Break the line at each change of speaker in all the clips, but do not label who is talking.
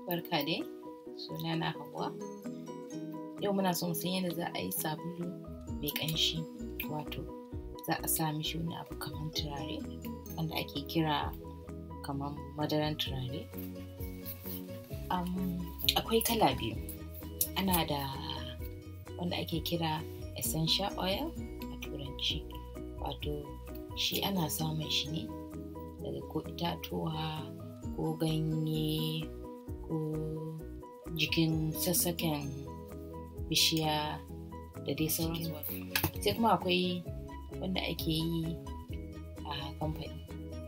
barka dai suna na Hauwa. Yau muna so mu san yadda za a yi sabulu mai ƙanshi wato za a sa mishi wani abu kamar turare wanda ake kira kamar madaran turare. Um, akwai kala biyu ana da wanda ake kira essential oil a turanci wato shi ana samun shi ne daga ko itatuwa ko ganye ko jikin sassaken bishiya da dai sauransu sai kuma akwai wanda ake yi a kamfani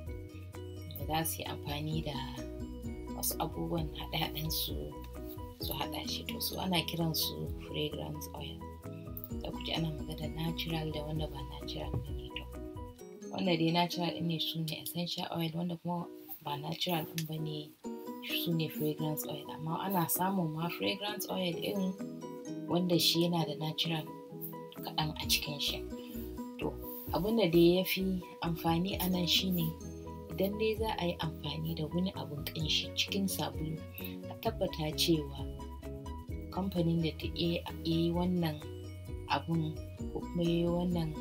da za su yi amfani da wasu abubuwan haɗe-haɗen su su haɗa shi to su ana kiran su fragrance oil da kuke ana magana natural da wanda ba natural ba ne to wanda dai natural ɗin ne su ne essential oil wanda kuma ba natural ɗin ba ne su ne fragrance oil amma ana samun ma fragrance oil ɗin wanda shi yana da natural kaɗan a cikin shi to abin da dai ya fi amfani a nan shine idan dai za a yi amfani da wani abun ƙanshi cikin sabulu a tabbata cewa kamfanin da ta yi wannan abun ko kuma yi wannan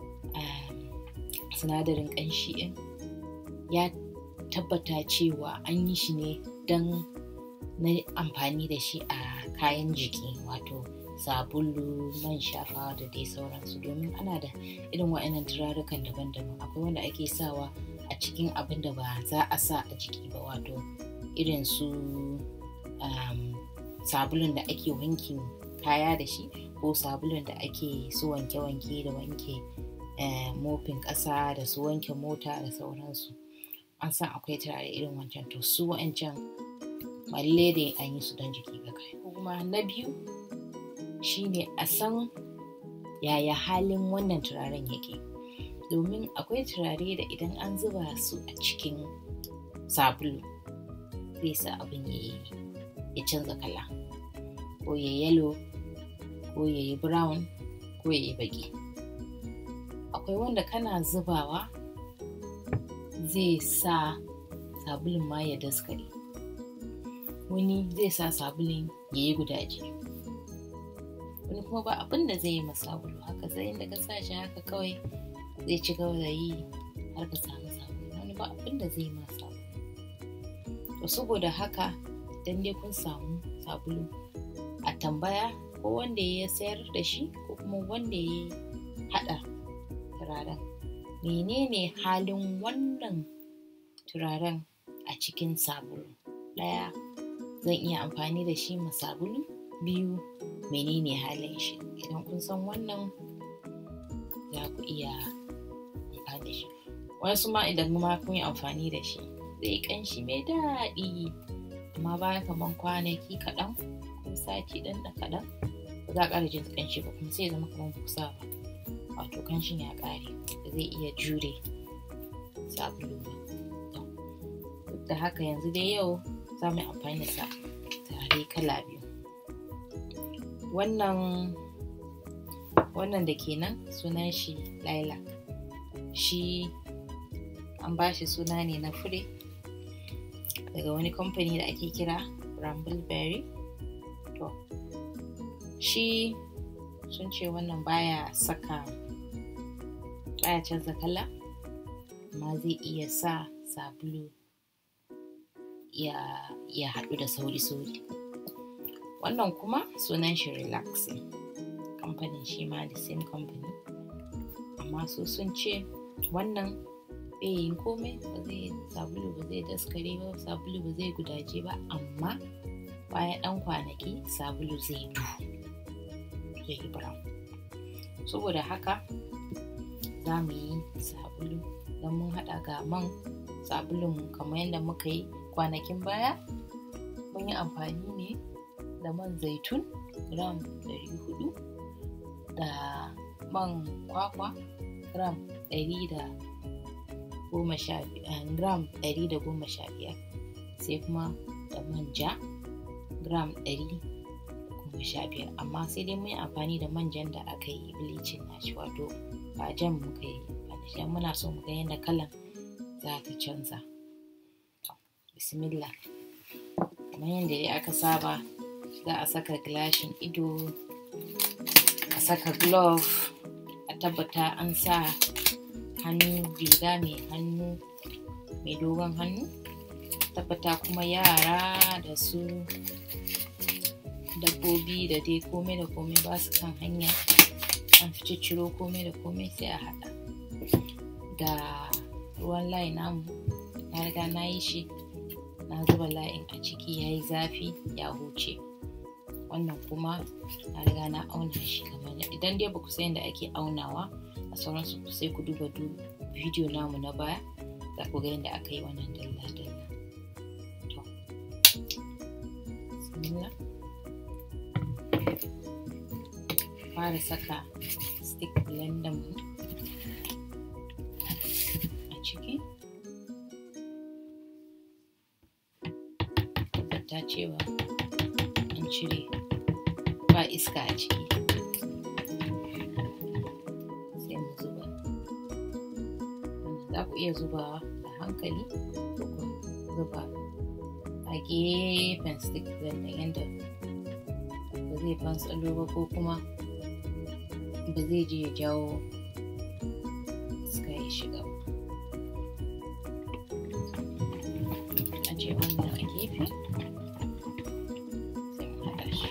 sinadarin ƙanshi ɗin ya tabbata cewa an yi shi ne don na amfani da shi a kayan jiki wato sabulu man shafawa da dai sauransu domin ana da irin wa'annan turarukan daban-daban akwai wanda ake sawa a cikin abin da ba za a sa a jiki ba wato irin su um, sabulun da ake wankin kaya da shi ko sabulun da ake su wanke-wanke da wanke eh, mofin ƙasa da su wanke mota da sauransu an san akwai turare irin wancan to su wa'ancan malle da an yi su don jiki ga kai kuma na biyu shine a san yaya halin wannan turaren yake domin akwai turare da idan an zuba su a cikin sabulu zai sa abin ya ya canza kala ko ya yalo ko ya yi brown ko ya yi baki akwai wanda kana zubawa zai sa sabulun ma ya daskare wani zai sa sabulun ya yi gudaje wani kuma ba abin da zai yi ma sabulu haka sai inda ka sa shi haka kawai zai ci gaba da yi har ka samu sabulu wani ba abin da zai ma sabulu to saboda haka idan dai kun samu sabulu a tambaya ko wanda ya sayar da shi ko kuma wanda ya haɗa turaren menene halin wannan turaren a cikin sabulu ɗaya zan iya amfani da shi ma sabulu biyu menene halin shi idan kun san wannan za ku iya amfani da shi wasu ma idan ma kun yi amfani da shi zai kanshi mai daɗi amma bayan kamar kwanaki kaɗan ko sati ɗan da kaɗan ba za a ƙara jin kanshi ba kuma sai zama kamar kusa ba wato kanshin ya ƙare da zai iya jure sabulu ba duk da haka yanzu dai yau za mu yi amfani da tare kala biyu wannan wannan da ke nan sunan shi lilac shi an ba shi suna ne na fure daga wani kamfani da ake kira brambleberry to shi sun ce wannan baya saka baya canza kala amma zai iya sa sabulu ya, ya haɗu da sauri-sauri wannan kuma sunan shi relaxing kamfanin shi ma the same company amma su sun ce wannan bai yin komai ba zai sabulu ba zai daskare ba sabulu ba zai gudaje ba amma bayan ɗan kwanaki sabulu zai duhu zai yi brown saboda haka za mu yi sabulu don mun haɗa ga man sabulun kamar yadda muka yi kwanakin baya mun yi amfani ne da man zaitun gram 400 da man kwakwa gram 100 gram 115 sai kuma da manja gram 115 amma sai dai mun yi amfani da manjan da aka yi bleaching nashi wato ba jan muka yi ba muna so mu ga yadda kalan za ta canza bismillah kamar yadda dai aka saba za a saka gilashin ido a saka glove a tabbata an sa hannu riga mai hannu mai dogon hannu tabbata kuma yara da su dabbobi da dai komai da komai ba su kan hanya an fi ciro komai da komai sai a haɗa ga ruwan layi namu na riga na yi shi na zuba layin a ciki ya yi zafi ya huce wannan kuma na riga na auna shi kamar idan dai ba ku san yadda ake aunawa a sauransu sai ku duba bidiyo namu na baya za ku ga yadda aka yi wannan dalla-dalla to fara saka stick blender mu a ciki ta cewa an cire ba iska a ciki sai mu zuba za ku iya zubawa a hankali ko ku zuba a gefen stick blender yadda ba zai fantsalo ba ko kuma ba zai je ya jawo iska ya shiga ba ajiye wannan a gefe sai mu haɗa shi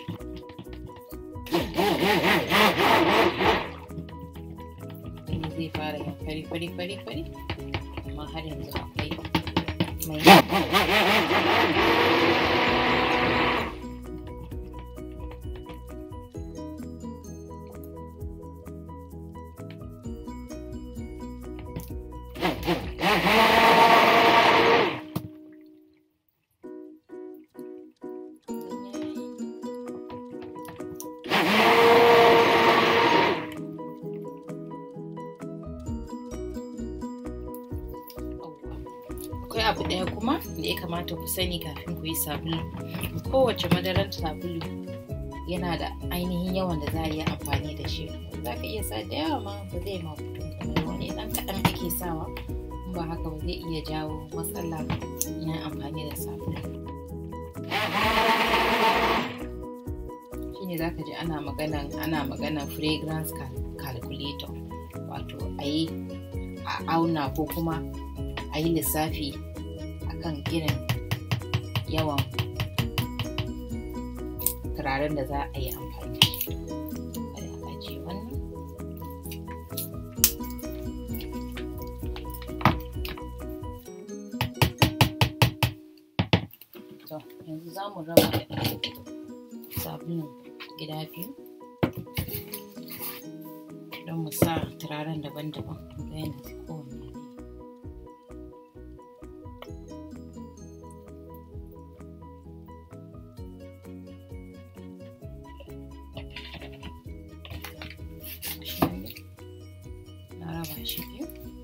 wani zai fara yin fari fari fari fari amma har yanzu akwai mai akwai abu ɗaya kuma da ya kamata ku sani kafin ku yi sabulu kowace madarar sabulu yana da ainihin yawan da za a yi amfani da shi za ka iya sa da yawa ma ba zai ma mutum kamar wani ɗan kaɗan ake sawa in ba haka ba zai iya jawo matsala na amfani da sabulu shine za ka ji ana maganan ana maganan fragrance calculator wato a yi a auna ko kuma a yi lissafi a kan irin yawan turaren da za a yi amfani da shi a ajiye wannan to yanzu za mu raba sabulun gida biyu don mu sa turaren daban-daban ga yadda kowanne na raba shi biyu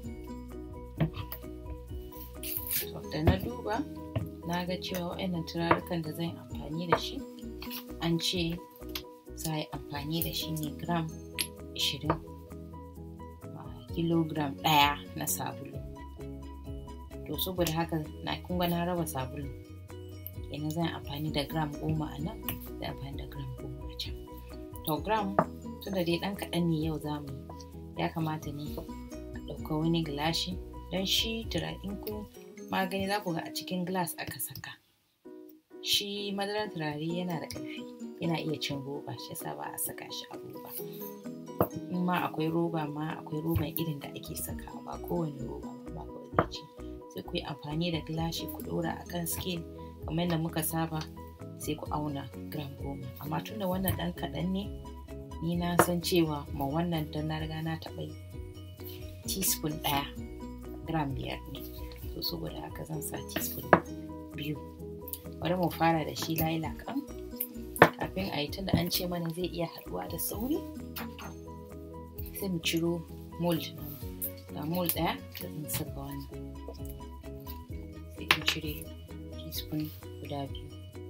da na duba na ga cewa waɗannan turarukan da zan amfani da shi an ce za a yi amfani da shi ne gram 20 kilogram ɗaya na sabulu to saboda haka na kunga na raba sabulu kenan zan amfani da gram goma a nan da amfani da gram goma a can to gram tunda dai ɗan kaɗan ne yau za mu yi ya kamata ne a ɗauka wani gilashi don shi turarin ku magani za ku ga a cikin glass aka saka shi madarar turare yana da ƙarfi yana iya cin roba shi yasa ba a saka shi a roba in ma akwai roba ma akwai roban irin da ake sakawa ba kowane roba ba ba zai ci sai ku yi amfani da gilashi ku ɗora a kan scale kamar yadda muka saba sai ku auna gram goma amma tunda wannan ɗan kaɗan ne ni na san cewa ma wannan don na riga na taɓa yi teaspoon ɗaya gram biyar ne to saboda haka zan sa teaspoon biyu bari mu fara da shi lilac kan kafin a yi tunda an ce mana zai iya haɗuwa da sauri sai mu ciro mold ga mold ɗaya da zan saka wannan sai in cire teaspoon guda biyu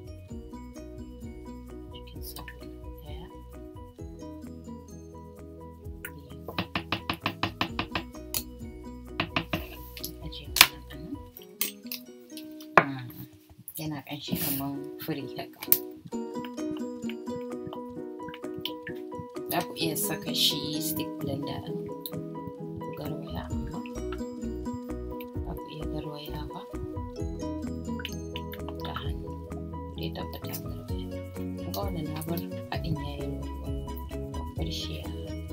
cikin sabon ɗaya ajiye wannan a nan yana ƙanshi kamar fure haka za ku iya saka shi stick blender ku garwaya amma za ku iya garwayawa da hannu dai tabbata garwaya ga wannan na bar haɗin yayin ruwa bar shi ya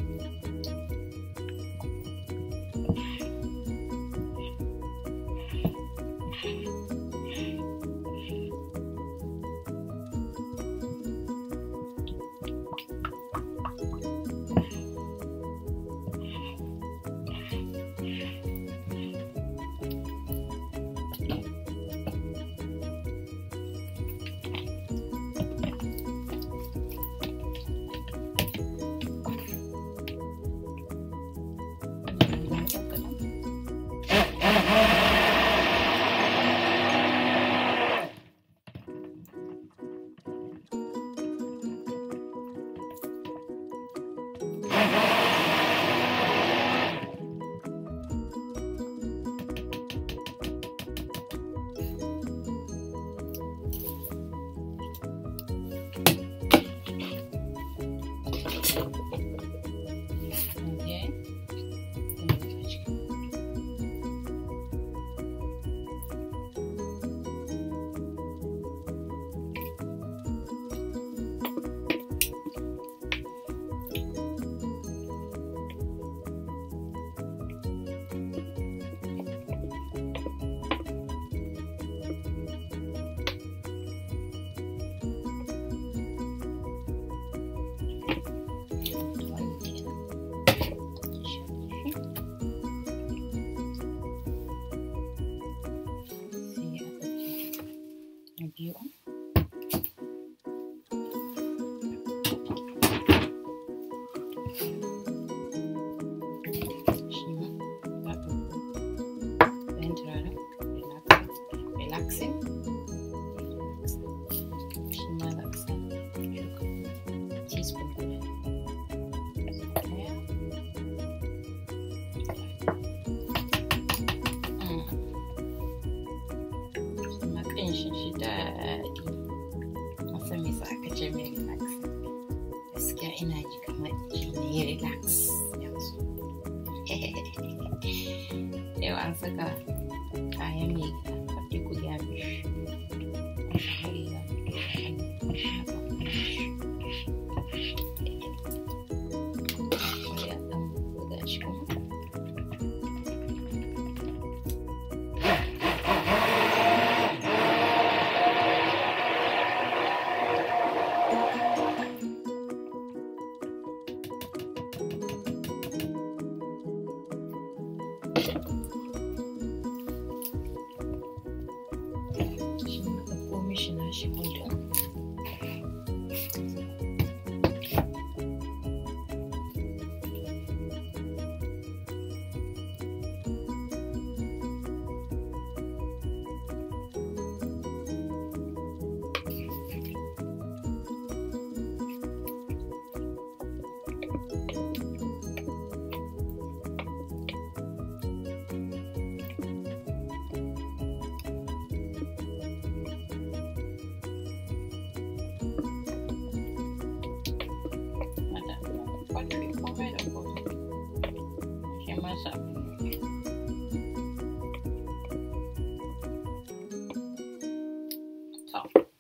biyu shi ma za ka ɗayan turaren relaxing shi ma za ka sa teaspoon guda ɗaya kuma ƙanshin shi daɗi wasan me sa aka ce mai relax gaskiya ina ji kamar ji ne relax yanzu yau an saka kayan mai gida kafin ku ya mishi shi mutum komai da komai shi masa to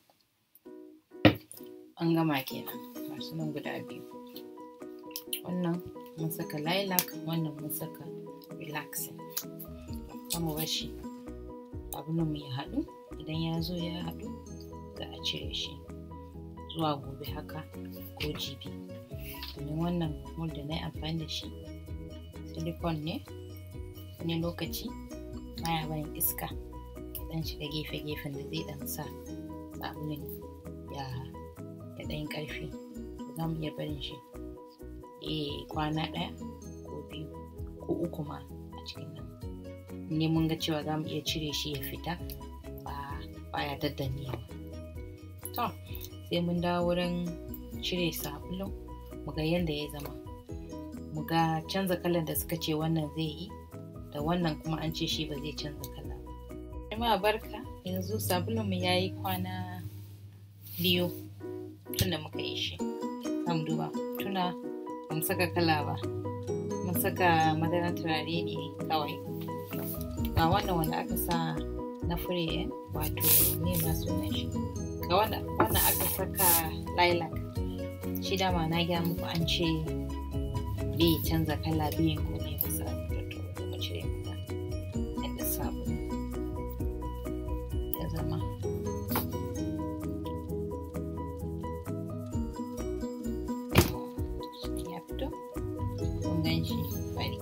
an gama kenan masu nan guda biyu wannan mun saka lilac wannan mun saka relaxing mu bashi abin mu ya haɗu idan ya zo ya haɗu za a cire shi zuwa gobe haka ko jibi domin wannan mold da na yi amfani da shi silicone ne wani lokaci baya barin iska ya dan shiga gefe-gefen da zai dan sa sabulun ya ya dan karfi za mu iya barin shi eh kwana ɗaya ko biyu ko uku ma a cikin nan ne mun ga cewa za mu iya cire shi ya fita ba baya daddanewa to sai mun dawo wurin cire sabulun mu ga yadda ya zama mu ga canza kalan da suka ce wannan zai yi da wannan kuma an ce shi ba zai canza kala ba jama'a barka yanzu sabulun mu yayi kwana biyu tunda muka yi shi kam duba tuna ba mu saka kala ba mun saka madaran turare ne kawai ga wannan wanda aka sa na fure wato me ma sunan shi ga wannan aka saka lilac shi dama na gaya muku an ce bai canza kala biyan ko ne masa to mu cire muka yadda sabon ya zama ya fito kun gan shi fari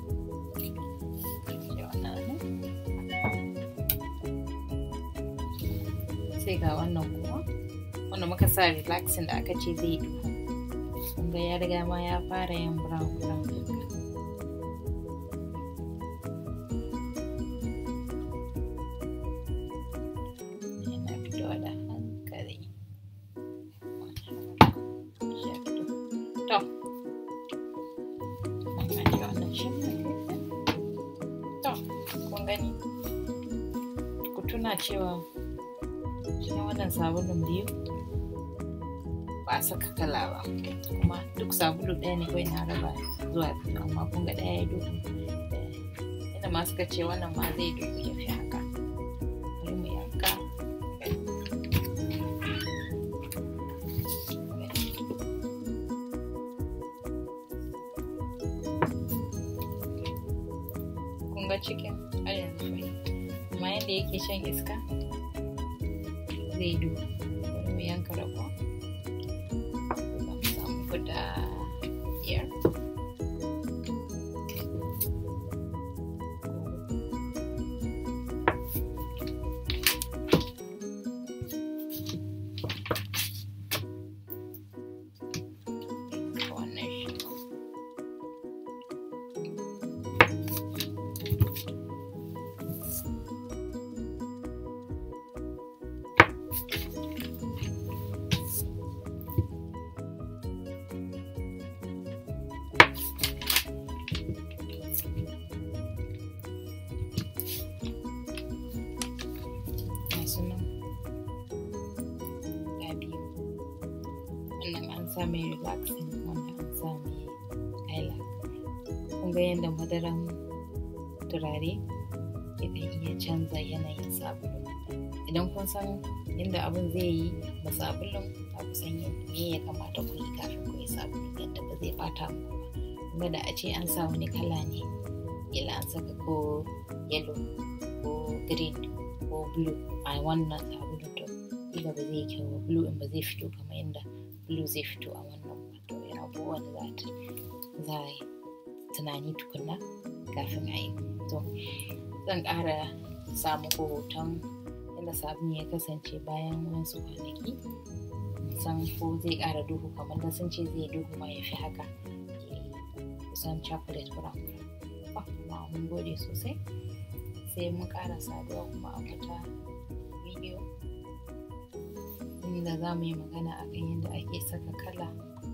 sai ga wannan kuma wanda muka sa relaxing da aka ce zai duhu kun ga ya riga ma ya fara yin brown brown yana fitowa da hankali to to kun gani ku tuna cewa cikin wannan sabulun biyu ba a saka kala ba kuma duk sabulu ɗaya ne kawai na raba zuwa biyu amma kun ga ɗaya ya duhu inda ma suka ce wannan ma zai duhu ya fi haka bari mu yanka kun ga cikin har yanzu fari amma yadda yake shan iska zai duhu bari mu yanka rabo guda biyar sunan guda biyu wannan an sa mai relaxing wannan an sa mai lilac kun ga yadda madaran turare yakan iya canza yanayin sabulu idan kun san yadda abin zai yi da sabulun za ku san me ya kamata ku yi kafin ku yi sabulun yadda ba zai bata muku ba kuma da a ce an sa wani kala ne ila an saka ko yellow ko green ko blue a wannan sabulun to kila ba zai kyau ba blue in ba zai fito kamar yadda blue zai fito a wannan ba to yana abubuwan da za za a yi tunani tukunna kafin a yi to zan ƙara sa muku hoton yadda sabon ya kasance bayan wasu kwanaki san ko zai ƙara duhu kamar da sun ce zai duhu ma ya fi haka kusan chocolate brown brown mun gode sosai sai mun ƙara saduwa kuma a wata bidiyo inda za mu yi magana a kan yadda ake saka kala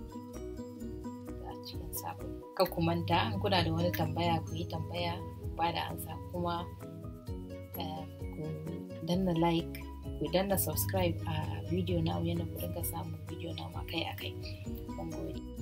a cikin sabulu ka ku manta in kuna da wani tambaya ku yi tambaya ba da ansa kuma ku danna like ku danna subscribe a bidiyo na yadda ku dinga samun bidiyo na akai-akai mun gode